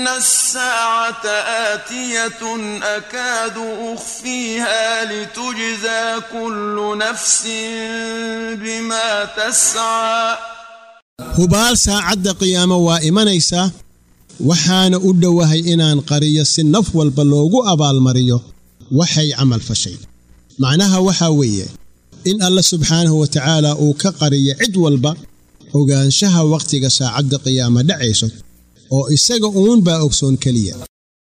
إن الساعة آتية أكاد أخفيها لتجزى كل نفس بما تسعى hubaal saacadda qiyaamo waa imanaysaa waxaana u dhowahay inaan qariyo si naf walba loogu abaalmariyo waxay camal fashay macnaha waxaa weeye in alla subxaanahu wa tacaala uu ka qariyo cid walba ogaanshaha wakhtiga saacadda qiyaama dhacayso oo isaga uun baa ogsoon keliya